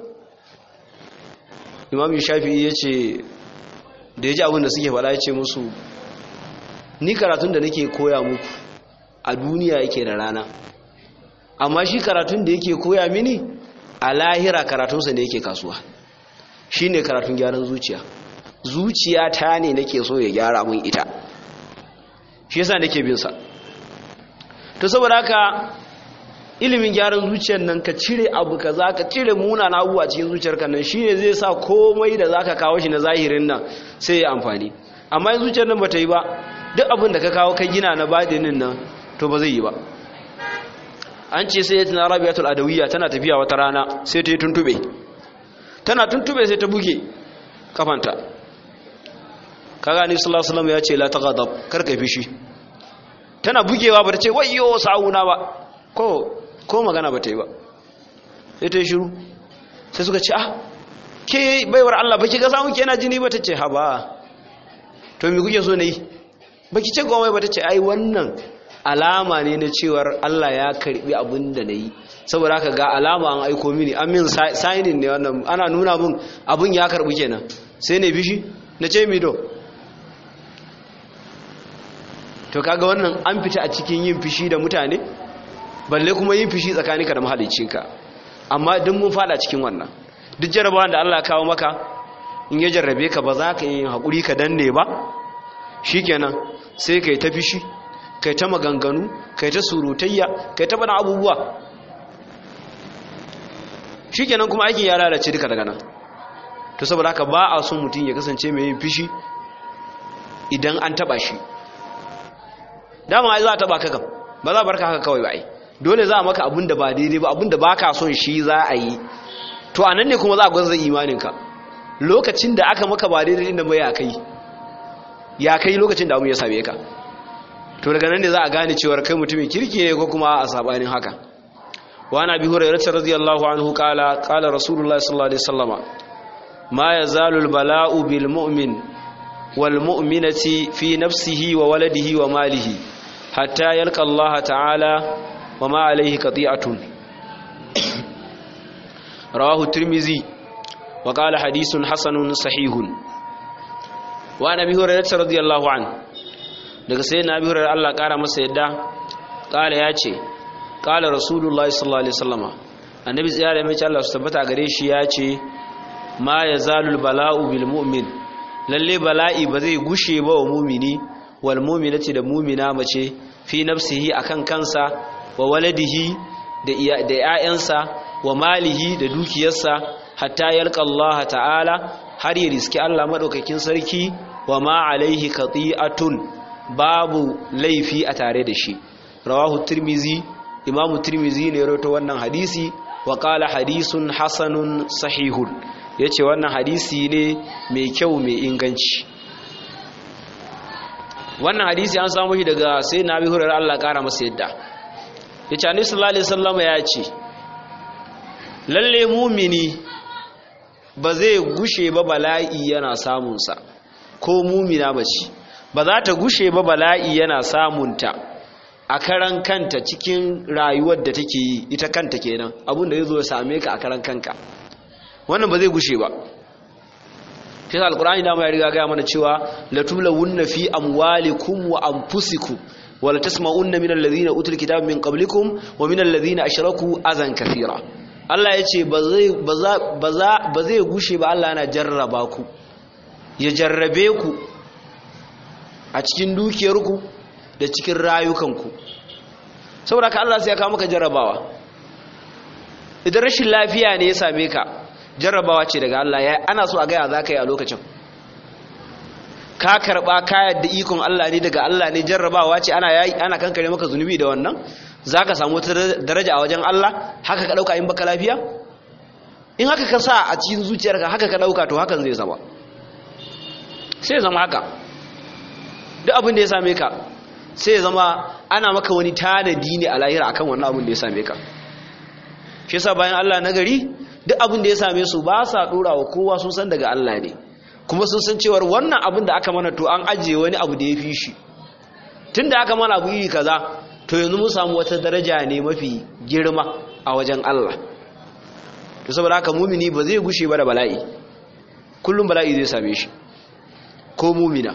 imam shafi'i ya ce da ya ji abin da suke faɗa ya ce musu ni karatun da nake koya muku a duniya yake da rana amma shi karatun da yake koya mini a lahira karatunsa da yake kasuwa shi ne karatun gyaran zuciya zuciya ta ne nake so ya gyara mun ita shi yasa nake bin sa to saboda haka ilimin gyaran zuciyar nan ka cire abu kaza ka cire munana abubuwa cikin zuciyarka nan shine zai sa komai da zaka kawo shi na zahirin nan sai ya amfani amma in zuciyar nan bata yi ba duk abin da ka kawo ka gina na badinin nan to ba zai yi ba an ce sai tana rabiatul adawiyya tana tafiya wata rana sai ta yi tuntube tana tuntube sai ta buge kafanta kaga ni sallallahu alaihi wasallam ya ce la taghadab kar ka fishi tana bugewa ba ta ce wayyo sa'una ba ko ko magana ba ta yi ba sai ta yi shiru sai suka ce ah ke baiwar Allah ba ki ga samu ke yana jini ba ta ce ha ba to me kuke so na yi baki ce komai ba ta ce ai wannan alama ne na cewar Allah ya karbi abin da na yi saboda haka ga alama an aiko mini an min signing ne wannan ana nuna min abin ya karbi kenan sai ne bishi na ce mido to kaga wannan an fita a cikin yin fishi da mutane balle kuma yin fishi tsakaninka da mahaliccinka amma duk mun fada cikin wannan duk jarabawan da Allah ya kawo maka in ya jarrabe ka ba za ka yi haƙuri ka danne ba shikenan sai kai ta fishi kai ta maganganu kai ta surutayya kai ta bana abubuwa shikenan kuma aikin ya lalace duka daga nan to saboda haka ba a son mutum ya kasance mai yin fishi idan an taba shi dama ai za a taba ka kam ba za a barka haka kawai ba ai dole za a maka abin da ba daidai ba abin da ba ka son shi za a yi to a nan ne kuma za a gwanza imaninka lokacin da aka maka ba daidai inda ba ya kai ya kai lokacin da abu ya same ka to daga nan ne za a gane cewar kai mutumin kirki ne ko kuma a sabanin haka wa na bi hurairah radiyallahu anhu qala qala rasulullah sallallahu alaihi wasallama ma yazalu albala'u bil mu'min wal mu'minati fi nafsihi wa waladihi wa malihi hatta yalqa Allah ta'ala wa ma alayhi qati'atun rawahu tirmizi wa qala hadithun hasanun sahihun wa nabi hurairah radiyallahu anhu daga sai na bihar Allah ƙara masa yadda ƙala ya ce ƙala rasulullah sallallahu alaihi wasallama annabi tsaya da mace Allah su tabbata gare shi ya ce ma ya zalul bala'u bil mu'min lalle bala'i ba zai gushe ba wa mumini wal mu'minati da mumina mace fi nafsihi akan kansa wa waladihi da da ƴaƴansa wa malihi da dukiyarsa hatta yalqa Allah ta'ala har ya riski Allah madaukakin sarki wa ma alaihi qati'atun babu laifi a tare da shi rawahu tirmizi imamu tirmizi ne rawaito wannan hadisi wa qala hadisun hasanun sahihun yace wannan hadisi ne mai kyau mai inganci wannan hadisi an samu shi daga sai na bi hurar Allah kara masa yadda yace annabi sallallahu alaihi wasallam ya ce lalle mumini ba zai gushe ba bala'i yana samunsa ko mumina bace ba za ta gushe ba bala'i yana samunta a karan kanta cikin rayuwar da take yi ita kanta kenan abin da zai zo ya same ka a karan kanka wannan ba zai gushe ba fi alkurani dama ya riga gaya mana cewa latulawunna fi amwalikum wa anfusikum wala tasma'unna min alladhina utul kitaba min qablikum wa min alladhina ashraku azan kathira Allah ya ce ba zai gushe ba Allah yana jarraba ku ya jarrabe ku a cikin dukiyarku da cikin rayukanku saboda ka Allah sai ya kawo maka jarrabawa idan rashin lafiya ne ya same ka jarrabawa ce daga Allah ya ana so a gaya za ka yi a lokacin ka karba ka yadda ikon Allah ne daga Allah ne jarrabawa ce ana yayi ana kankare maka zunubi da wannan zaka samu wata daraja a wajen Allah haka ka dauka in baka lafiya in haka ka sa a cikin zuciyarka haka ka dauka to hakan zai zama sai zama haka duk abin da ya same ka sai zama ana maka wani tanadi ne a lahira akan wannan abin da ya same ka shi yasa bayan Allah na gari duk abin da ya same su ba sa dora wa kowa sun san daga Allah ne kuma sun san cewar wannan abin da aka mana to an ajiye wani abu da ya fi shi tun da aka mana abu iri kaza to yanzu mun samu wata daraja ne mafi girma a wajen Allah to saboda haka mumini ba zai gushe ba da bala'i kullum bala'i zai same shi ko mumina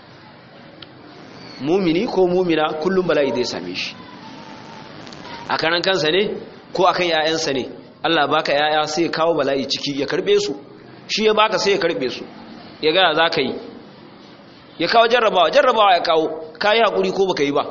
mumini ko mumina kullum bala'i zai same shi a karan kansa ne ko akan 'ya'yansa ne Allah baka 'ya'ya sai ya kawo bala'i ciki ya karbe su shi ya baka sai ya karbe su ya gaya za ka yi ya kawo jarrabawa jarrabawa ya kawo ka yi haƙuri ko baka yi ba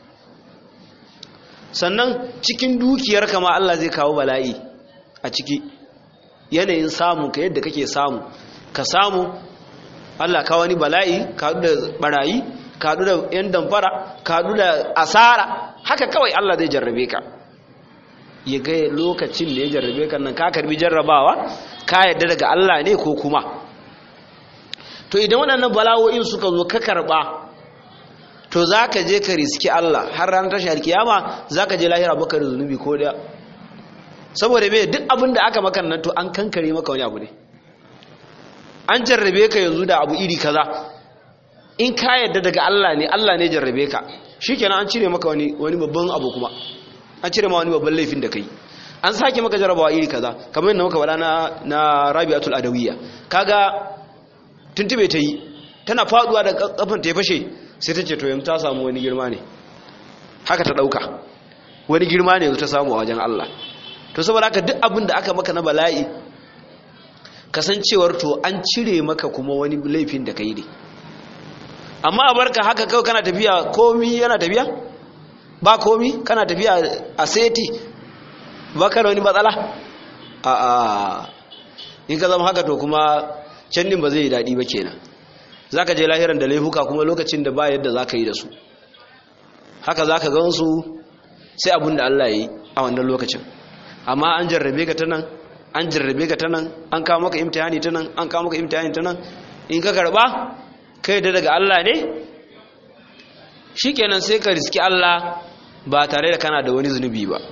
sannan cikin dukiyar kama Allah zai kawo bala'i a ciki yanayin samu ka yadda kake samu ka samu Allah kawo wani bala'i ka haɗu da barayi ka haɗu da ‘yan damfara ka haɗu da asara haka kawai Allah zai jarrabe ka ya ga lokacin da ya jarrabe ka nan ka karbi jarrabawa ka yadda daga Allah ne ko kuma to idan waɗannan bala'o'in suka zo ka karɓa to za ka je ka riski Allah har ranar tashi alkiyama za ka je lahira baka da zunubi ko da saboda mai duk abin da aka maka nan to an kankare maka wani abu ne an jarrabe ka yanzu da abu iri kaza in ka yadda daga Allah ne Allah ne jarrabe ka shikenan an cire maka wani wani babban abu kuma an cire ma wani babban laifin da kai an sake maka jarabawa iri kaza kamar yadda muka faɗa na na Rabi'atul Adawiyya kaga tuntube ta yi tana faduwa da kafan ta ya fashe sai ta ce to yanzu ta samu wani girma ne haka ta dauka wani girma ne ta samu a wajen Allah to saboda haka duk abin da aka maka na bala'i kasancewar to an cire maka kuma wani laifin da kai ne amma a barka haka kawai kana tafiya komi yana tafiya ba komi kana tafiya a seti ba ka da wani matsala a a in ka zama haka to kuma can din ba zai yi daɗi ba kenan za ka je lahiran da laifuka kuma lokacin da ba yadda za ka yi da su haka za ka gansu sai abin da Allah ya yi a wannan lokacin amma an jarrabe ka ta nan an jarrabe ka ta nan an kawo maka imtihani ta nan an kawo maka imtihani ta nan in ka karba kai da daga Allah ne shikenan sai ka riski Allah ba tare da kana da wani zunubi ba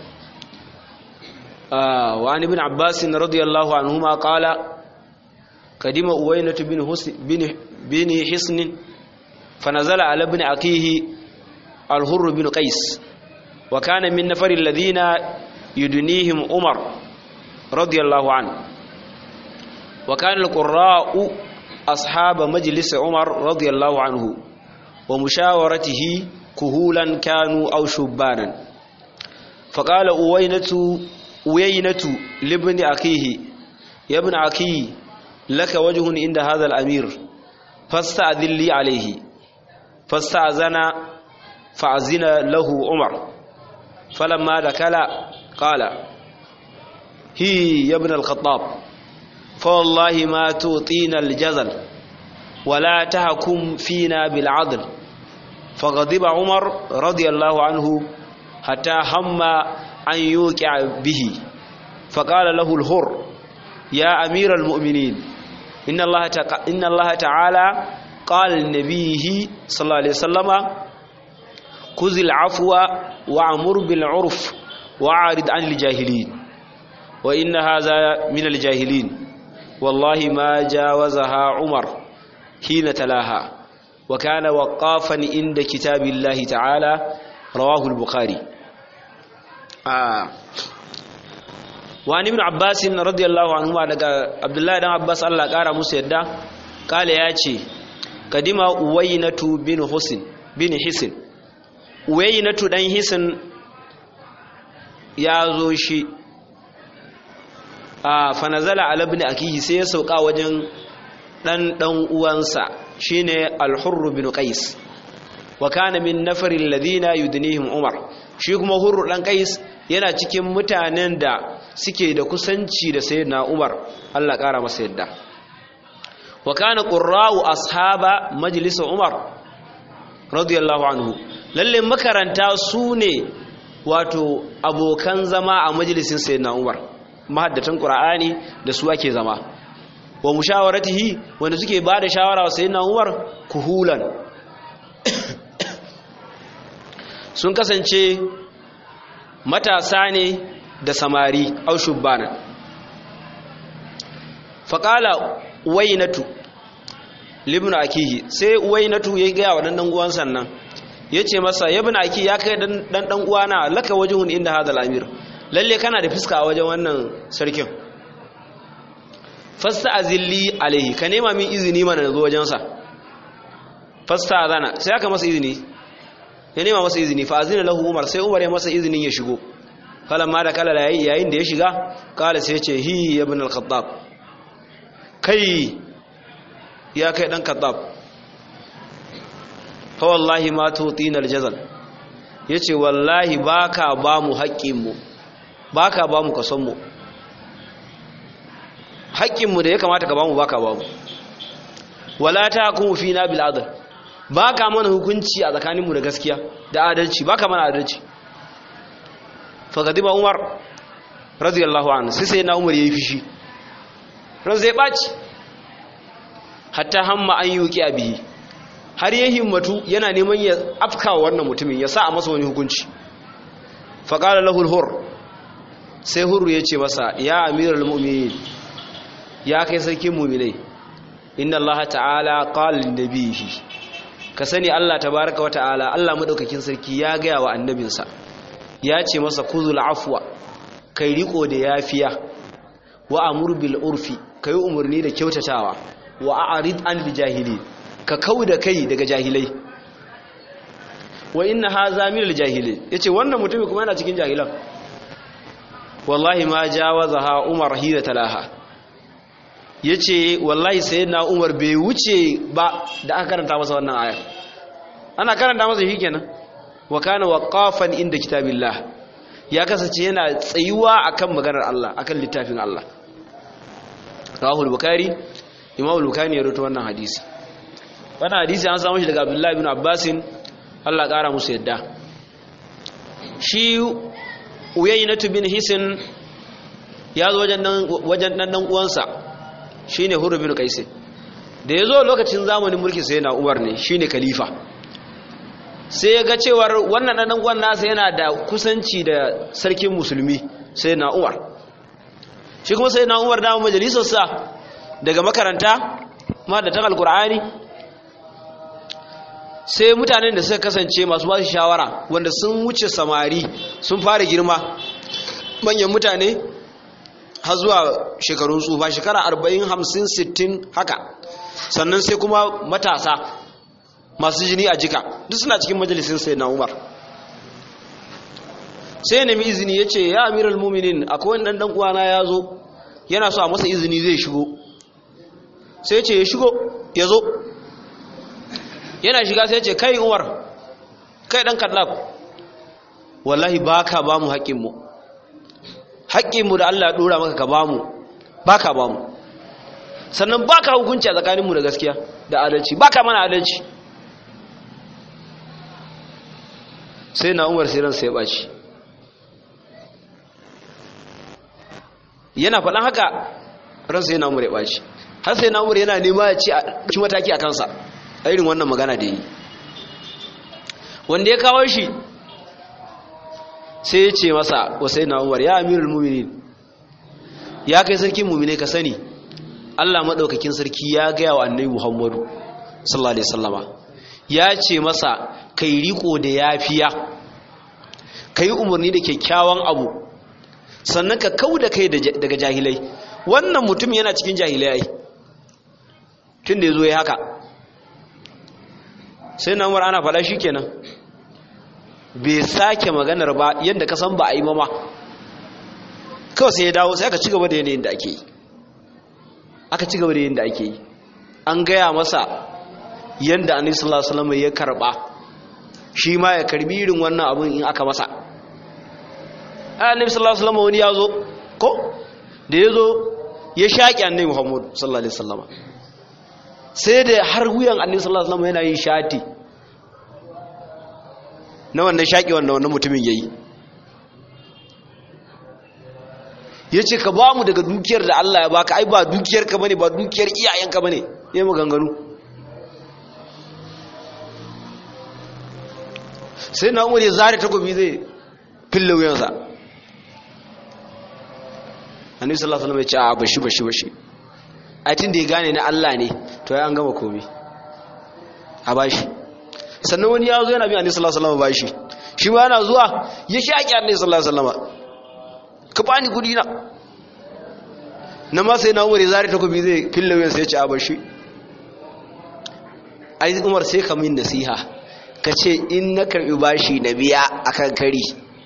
wa an ibn abbas radiyallahu anhuma qala kadima uwaynatu bin husn bin bin hisn fanazala ala ibn akihi al-hurr bin qais wa kana min nafar alladhina yudnihim umar radiyallahu anhu wa kana al-qurra'u أصحاب مجلس عمر رضي الله عنه ومشاورته كهولا كانوا أو شبانا فقال أوينة أوينة لابن أخيه يا ابن أخي لك وجه عند هذا الأمير فاستأذن لي عليه فاستأذن فأذن له عمر فلما دخل قال هي يا ابن الخطاب فوالله ما توطينا الجزل ولا تحكم فينا بالعدل فغضب عمر رضي الله عنه حتى هم أن يوقع به فقال له الهر يا أمير المؤمنين إن الله, تق... إن الله تعالى قال لنبيه صلى الله عليه وسلم خذ العفو وأمر بالعرف وأعرض عن الجاهلين وإن هذا من الجاهلين والله ما جاوزها عمر حين تلاها وكان وقافا عند كتاب الله تعالى رواه البخاري آه. وعن ابن عباس رضي الله عنهما daga Abdullahi dan Abbas Allah kara musu yadda kale ya ce kadima uwaynatu bin Husin bin Hisin uwaynatu dan Hisin ya zo shi a fanazala alabni akihi sai ya sauka wajen dan dan uwansa shine al-hurr bin qais wa kana min nafaril ladina yudnihim umar shi kuma hurr dan qais yana cikin mutanen da suke da kusanci da sayyidina umar Allah kara masa yadda wa kana qurra'u ashaba majlis umar radiyallahu anhu lalle makaranta su ne wato abokan zama a majalisin sayyidina umar mahaddatan qur'ani da su ake zama wa mushawaratihi wanda suke ba da shawara wa sayyidina umar kuhulan sun kasance matasa ne da samari au shubbana faqala wainatu libnu akihi sai wainatu ya ga wa dan dan uwan sannan yace masa ibnu aki ya kai dan dan uwana laka wajhun inda hadal amir lalle kana da fuska a wajen wannan sarkin fasta azilli alaihi ka nema min izini mana na zo wajensa fasta azana sai aka masa izini ya nema masa izini fa azina lahu umar sai umar ya masa izinin ya shigo ma da kala yayin da ya shiga kala sai ya ce hi ibn al-khattab kai ya kai dan khattab fa wallahi ma tutina al-jazal yace wallahi baka ba mu haƙƙin mu ba ka ba mu kasonmu haƙƙinmu da ya kamata ka ba mu ba ka ba mu wala ta kuma fi na bil'adar ba ka mana hukunci a tsakaninmu da gaskiya da adalci ba ka mana adalci fagadiba umar radiyallahu anhu sai sai na umar ya yi fishi ran zai ɓaci hatta hamma an yi wuƙi a bihi har ya himmatu yana neman ya afka wannan mutumin ya sa a masa wani hukunci faƙalar lahul hur sai hurru ya ce masa ya amiral mu'minin ya kai sarkin mu'minai inna allaha ta'ala qala lin nabiyhi ka sani Allah tabaraka wa ta'ala Allah madaukakin sarki ya gaya wa annabinsa ya ce masa kuzul afwa kai riko da yafiya wa amur bil urfi kai umurni da kyautatawa wa a'rid an jahili ka kauda kai daga jahilai wa inna hadha min al jahili yace wannan mutumi kuma yana cikin jahilan wallahi ma jawazaha umar hida talaha yace wallahi sayyidina umar bai wuce ba da aka karanta masa wannan aya ana karanta masa shikenan wa kana waqafan inda kitabillah ya kasance yana tsayuwa akan maganar Allah akan littafin Allah Rahul Bukhari Imam Bukhari ya rawaito wannan hadisi wannan hadisi an samu shi daga Abdullah ibn Abbas Allah kara musu yadda shi Uyaynatu bin Hisin ya zo wajen dan wajen dan dan uwansa shine Hurr bin Qais da yazo lokacin zamanin mulki sai na Umar ne shine khalifa sai ya ga cewar wannan ɗan uwan nasa yana da kusanci da sarkin musulmi sai na umar shi kuma sai na umar dama majalisarsa daga makaranta ma da ta alkur'ani sai mutanen da suka kasance masu ba shawara wanda sun wuce samari sun fara girma manyan mutane har zuwa shekarun tsufa shekara 40 50 60 haka sannan sai kuma matasa masu jini a jika duk suna cikin majalisin sai na umar sai nemi izini ya ce ya amiral muminin akwai wani ɗan uwana ya zo yana so a masa izini zai shigo sai ce ya shigo ya zo yana shiga sai ce kai umar kai ɗan kallaf wallahi ba ka ba mu haƙƙinmu haƙƙinmu da allah ɗora maka ka ba mu ba ka ba mu sannan ba ka hukunci a tsakaninmu da gaskiya da adalci ba ka mana adalci sai na umar sai ransa ya ɓaci yana faɗan haka ransa yana umar ya ɓaci har sai na umar yana nema ya ci a ci mataki a kansa a irin wannan magana da yi wanda ya kawo shi sai ya ce masa wasai na umar ya amirul muminin ya kai sarkin mumine ka sani allah maɗaukakin sarki ya gaya wa annabi muhammadu sallallahu alaihi wasallama ya ce masa kai riko da yafiya kai umarni da kyakkyawan abu sannan ka kau da kai daga jahilai wannan mutum yana cikin jahilai tun da ya zo ya haka sai na umar ana faɗa shi kenan bai sake maganar ba yadda ka san ba a yi mama kawai sai ya dawo sai aka ci gaba da yanayin da ake yi aka ci gaba da yanayin da ake yi an gaya masa yadda annabi sallallahu alaihi wasallam ya karba shi ma ya karbi irin wannan abun in aka masa annabi sallallahu alaihi wasallam wani yazo ko da yazo ya shaki annabi Muhammad sallallahu alaihi wasallam sai da har wuyan annabi sallallahu alaihi wasallam yana yin shati na wannan shaki wanda wannan mutumin yayi yace ka ba mu daga dukiyar da Allah ya baka ai ba dukiyar ka bane ba dukiyar iyayenka bane yayi maganganu sai na umar ya zare takobi zai fille wuyansa annabi sallallahu alaihi wasallam ya ce a bashi bashi bashi a tun da ya gane na Allah ne to ya an gama komai a bashi sannan wani ya zo yana bi annabi sallallahu alaihi wasallam bashi shi ma yana zuwa ya shaki annabi sallallahu alaihi wasallam ka bani kudi na na ma sai na umar ya zare takobi zai fille wuyansa ya ce a bashi ai umar sai ka min nasiha ka ce in na karbi bashi na biya akan kari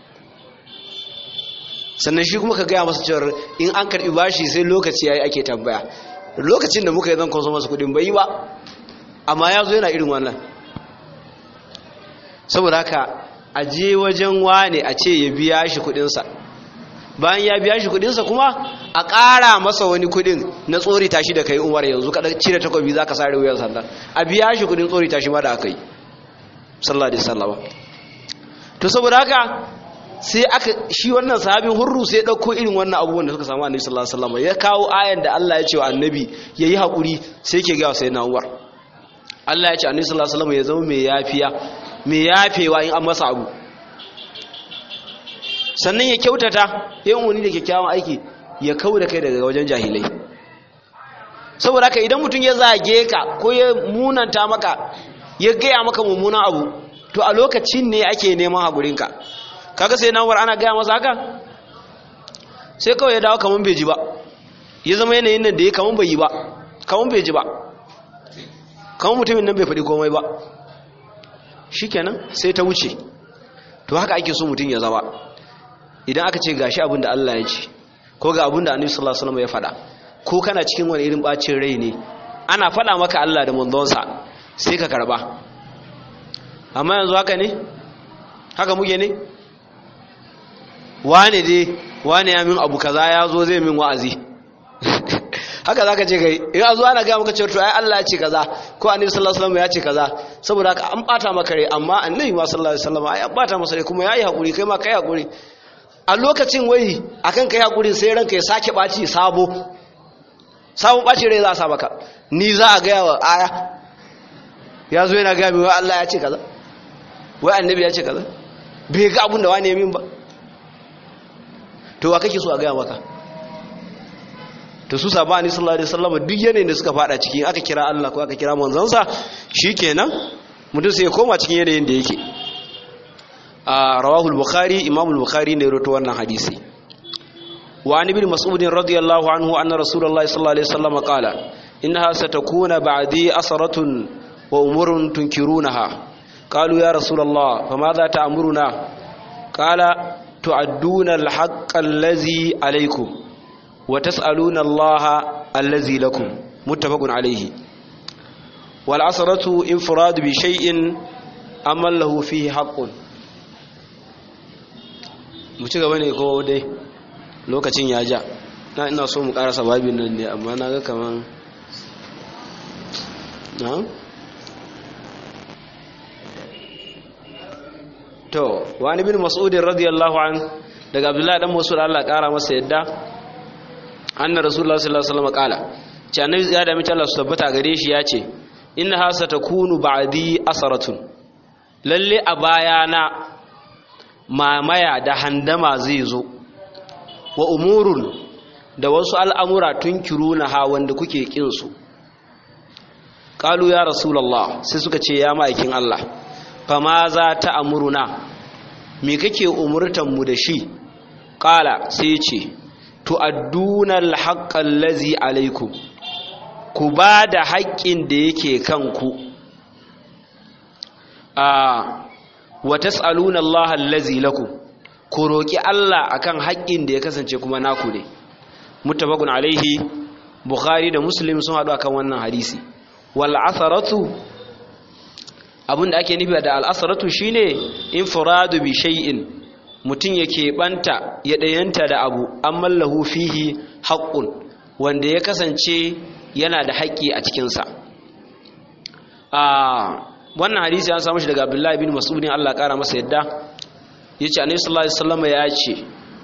sannan shi kuma ka gaya masa cewar in an karbi bashi sai lokaci yayi ake tambaya lokacin da muka yi zan kwanso masa kudin bai ba amma ya zo yana irin wannan saboda haka a je wajen wane a ce ya biya shi kudinsa bayan ya biya shi kudinsa kuma a ƙara masa wani kudin na tsori tashi da kai umar yanzu kada cire takobi za ka sare wuyan sandan a biya shi kudin tsori tashi ma da aka yi sallallahu alaihi wasallam to saboda haka sai aka shi wannan sahabin hurru sai dauko irin wannan abubuwan da suka samu annabi sallallahu alaihi wasallam ya kawo ayan da Allah ya ce wa annabi yayi hakuri sai yake ga sai na Umar Allah ya ce annabi sallallahu alaihi wasallam ya zama mai yafiya mai yafewa in an masa abu sannan ya kyautata yayin wani da kyakkyawan aiki ya kauda kai daga wajen jahilai saboda haka idan mutum ya zage ka ko ya munanta maka ya gaya maka mummunan abu to a lokacin ne ake neman haƙurinka kaga sai nawar ana gaya masa haka sai kawai ya dawo kaman bai ji ba ya zama yanayin nan da ya kaman bai yi ba kaman bai ji ba kaman mutumin nan bai faɗi komai ba shikenan sai ta wuce to haka ake so mutum ya zama idan aka ce gashi abin da Allah ya ce ko ga abin da Annabi sallallahu alaihi wasallam ya faɗa ko kana cikin wani irin bacin rai ne ana faɗa maka Allah da manzonsa sai ka karba amma yanzu haka ne haka muke ne wane dai wane ya min abu kaza ya zo zai min wa'azi haka zaka ce kai in azu ana ga maka cewa to ai Allah ya ce kaza ko annabi sallallahu alaihi wasallam ya ce kaza saboda haka an bata maka rai amma annabi ma sallallahu alaihi wasallam ai an bata masa rai kuma yayi hakuri kai ma kai hakuri a lokacin wai akan kai hakuri sai ranka ya sake baci sabo sabon baci rai za a sa maka ni za a ga wa aya ya zo yana ga mi wai Allah ya ce kaza wai annabi ya ce kaza bai ga abin da wani ya min ba to wa kake so a ga maka to su sabani sallallahu alaihi wasallam duk yanayin da suka fada ciki aka kira Allah ko aka kira manzansa shikenan mutum sai ya koma cikin yanayin da yake a rawahu al-bukhari imam al-bukhari ne rawaito wannan hadisi wa an ibn mas'ud radiyallahu anhu anna rasulullahi sallallahu alaihi wasallam qala innaha satakuna ba'di asratun wa umurun tunkirunaha qalu ya rasulullah famadha ta'muruna qala tu'adduna al-haqqa allazi alaykum وتسألون الله الذي لكم متفق عليه والعصرة انفراد بشيء أما له فيه حق muci gaba ne ko dai lokacin ya ja na ina so mu karasa babin nan ne amma na ga kaman na to wani bin mas'udin radiyallahu an daga abdullahi dan mas'ud Allah kara masa yadda anna rasulullah sallallahu alaihi wasallam kala ce annabi ya da mace Allah su tabbata gare shi ya ce inna hasa takunu ba'di asaratun lalle a bayana mamaya da handama zai zo wa umurun da wasu al'amura tunkiruna ha wanda kuke kin su qalu ya rasulullah sai suka ce ya ma'aikin Allah fama za ta amuruna me kake umurtan mu da shi qala sai ce tu'adduna al-haqqa allazi alaykum ku ba da haƙƙin da yake kanku a wa tas'aluna Allah allazi lakum ku roki Allah akan haƙƙin da ya kasance kuma naku ne muttafaqun alaihi bukhari da muslim sun hadu akan wannan hadisi wal atharatu abinda ake nufi da al atharatu shine infiradu bi shay'in mutum yake banta ya ɗayanta da abu an mallahu fihi haƙƙun wanda ya kasance yana da haƙƙi a cikinsa wannan hadisi an samu shi daga abdullahi bin masudin allah ƙara masa yadda ya ce annabi sallallahu alaihi wasallam ya ce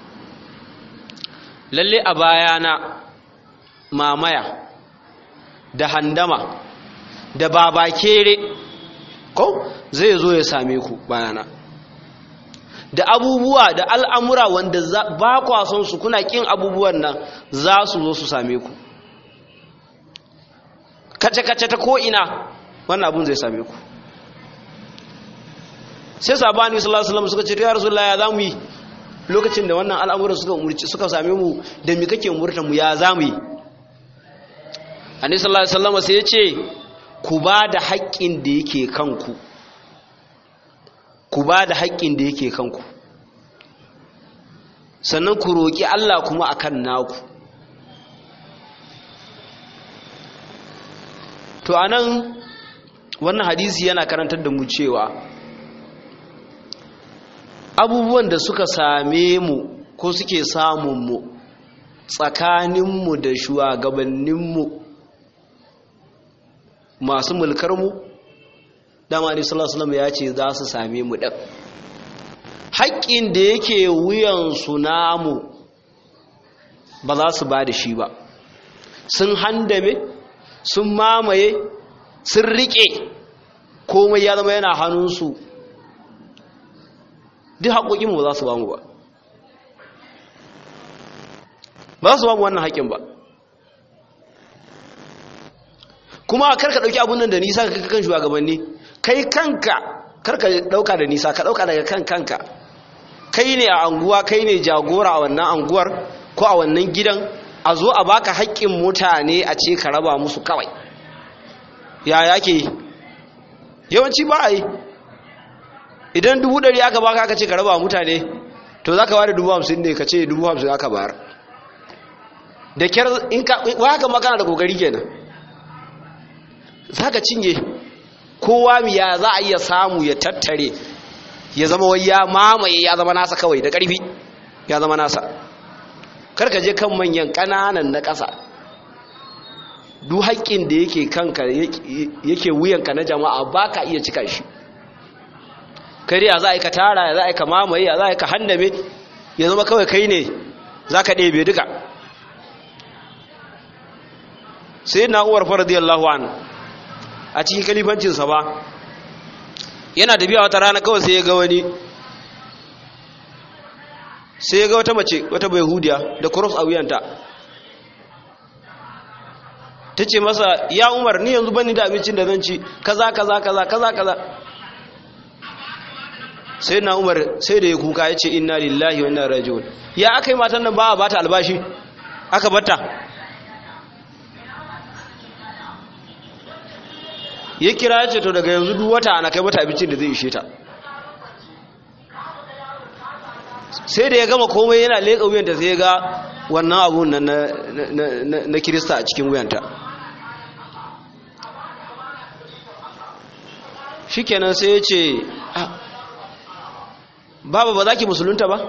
lalle a bayana mamaya da handama da babakere ko zai zo ya same ku bayana da abubuwa da al'amura wanda ba kwa son su kuna ƙin abubuwan nan za su zo su same ku kace-kace ta ko'ina wannan abun zai same ku sai sabani sallallahu suka ce ya rasulullah ya zamu yi lokacin da wannan al'amuran suka umurci suka same mu da mi kake umurta mu ya zamu yi annabi sallallahu alaihi wasallam sai ya ce ku ba da haƙƙin da yake kanku ku ba da haƙƙin da yake kanku sannan ku roƙi Allah kuma akan naku to anan wannan hadisi yana karantar da mu cewa abubuwan da suka same mu ko suke samun mu tsakaninmu da shugabanninmu masu mulkarmu dama ne sallallahu ya ce za su same mu ɗan haƙƙin da yake wuyansu namu ba za su ba da shi ba sun handame sun mamaye sun riƙe komai ya zama yana hannunsu duk haƙoƙinmu ba za su ba mu ba ba za su ba mu wannan haƙƙin ba kuma kar ka ɗauki abun nan da nisa ka kan shugabanni kai kanka karka dauka da nisa ka dauka daga kan kanka kai ne a anguwa kai ne jagora a wannan anguwar ko a wannan gidan a zo a baka haƙƙin mutane a ce ka raba musu kawai ya yake yawanci ba a yi idan dubu ɗari aka baka aka ce ka raba mutane to za ka ware dubu hamsin ne ka ce dubu hamsin aka bayar da kyar in ka haka makana da kokari kenan za ka cinye kowa ya za a iya samu ya tattare ya zama wai ya mamaye ya zama nasa kawai da ƙarfi ya zama nasa karka je kan manyan ƙananan na ƙasa duk haƙƙin da yake kanka yake wuyanka na jama'a ba ka iya cika shi kai ya za a yi ka tara ya za a yi ka mamaye ya za a yi ka handame ya zama kawai kai ne za ka ɗebe duka sai na uwar faradiyallahu an a cikin kalifancinsa ba yana tafiya wata rana kawai sai ya ga wani sai ya ga wata mace wata bai hudiya da cross a wuyanta ta ce masa ya umar ni yanzu bani da abincin da zan ci kaza kaza kaza kaza kaza sai na umar sai da ya kuka ya ce inna lillahi wa inna rajiun ya aka yi matan nan ba a bata albashi aka bata ya kira ya ce to daga yanzu duk wata ana kai mata abincin da zai ishe ta sai da ya gama komai yana leƙa wuyanta sai ya ga wannan abun na kirista a cikin wuyanta shi kenan sai ya ce baba ba za ki musulunta ba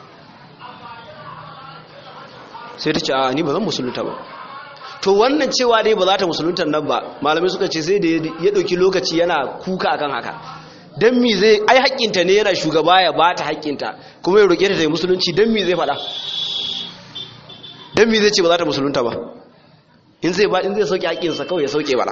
sai ta ce a ni ba zan musulunta ba to wannan cewa dai ba za ta musulunta nan ba malamai suka ce sai da ya ɗauki lokaci yana kuka akan haka don mi zai ai haƙƙinta ne yana shugaba ya ba ta haƙƙinta kuma ya roƙe ta ta yi musulunci don mi zai faɗa don mi zai ce ba za ta musulunta ba in zai ba in zai sauke haƙƙinsa kawai ya sauke bala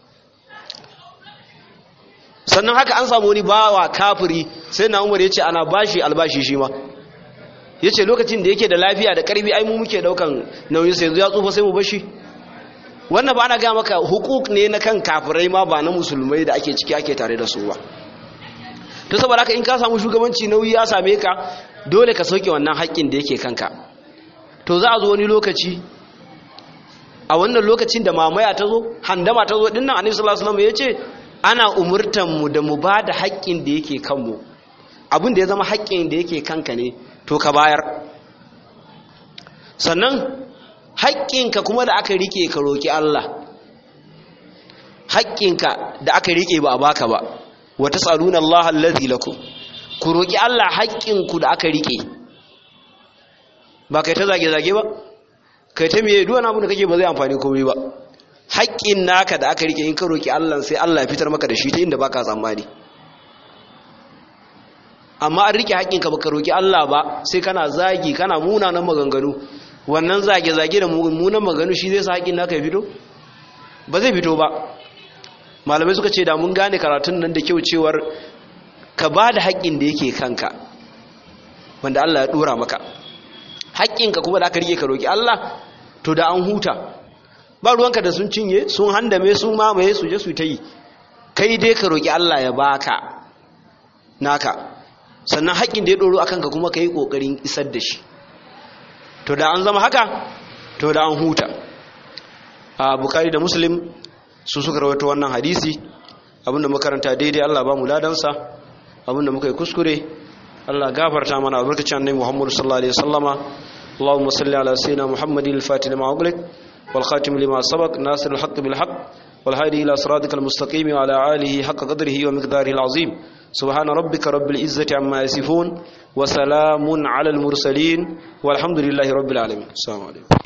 sannan haka an samu wani bawa kafiri sai na umar ya ce ana bashi albashi shi ma ya ce lokacin da yake da lafiya da ƙarfi ai mu muke ɗaukan nauyin sai yanzu ya tsufa sai mu bashi wannan ba ana gaya maka hukuk ne na kan kafirai ma ba na musulmai da ake ciki ake tare da su ba to saboda haka in ka samu shugabanci nauyi ya same ka dole ka sauke wannan haƙƙin da yake kanka to za a zo wani lokaci a wannan lokacin da mamaya ta zo handama ta zo dinnan annabi sallallahu alaihi wasallam ya ce ana umurtan mu da mu ba da haƙƙin da yake kanmu abin da ya zama haƙƙin da yake kanka ne to ka bayar sannan haƙƙinka kuma da aka rike ka roki Allah haƙƙinka da aka rike ba a baka ba wa tasaluna Allah allazi lakum ku roki Allah haƙƙinku da aka rike ba kai ta zage zage ba kai ta miye duwana abu da kake ba zai amfani komai ba haƙƙin naka da aka rike in ka roki Allah sai Allah ya fitar maka da shi ta inda baka tsammani amma an rike haƙƙinka baka roki Allah ba sai kana zagi kana munanan maganganu wannan zage zage da munanan maganganu shi zai sa haƙƙin naka ya fito ba zai fito ba malamai suka ce da mun gane karatun nan da kyau cewar ka ba da haƙƙin da yake kanka wanda Allah ya ɗora maka haƙƙinka kuma da aka rike ka roƙi Allah to da an huta ba ruwanka da sun cinye sun handame sun mamaye su je su ta yi kai dai ka roƙi Allah ya baka naka sannan haƙƙin da ya ɗoro a kanka kuma ka yi ƙoƙarin isar da shi to da an zama haka to da an huta a bukari da muslim su suka rawaito wannan hadisi abinda makaranta daidai Allah ba mu ladansa abinda muka yi kuskure Allah gafarta mana albarkacin annabi Muhammad sallallahu alaihi wasallama اللهم صل على سيدنا محمد الفاتح لما أغلق والخاتم لما سبق ناصر الحق بالحق والهادي إلى صراطك المستقيم وعلى آله حق قدره ومقداره العظيم سبحان ربك رب العزة عما يصفون وسلام على المرسلين والحمد لله رب العالمين السلام عليكم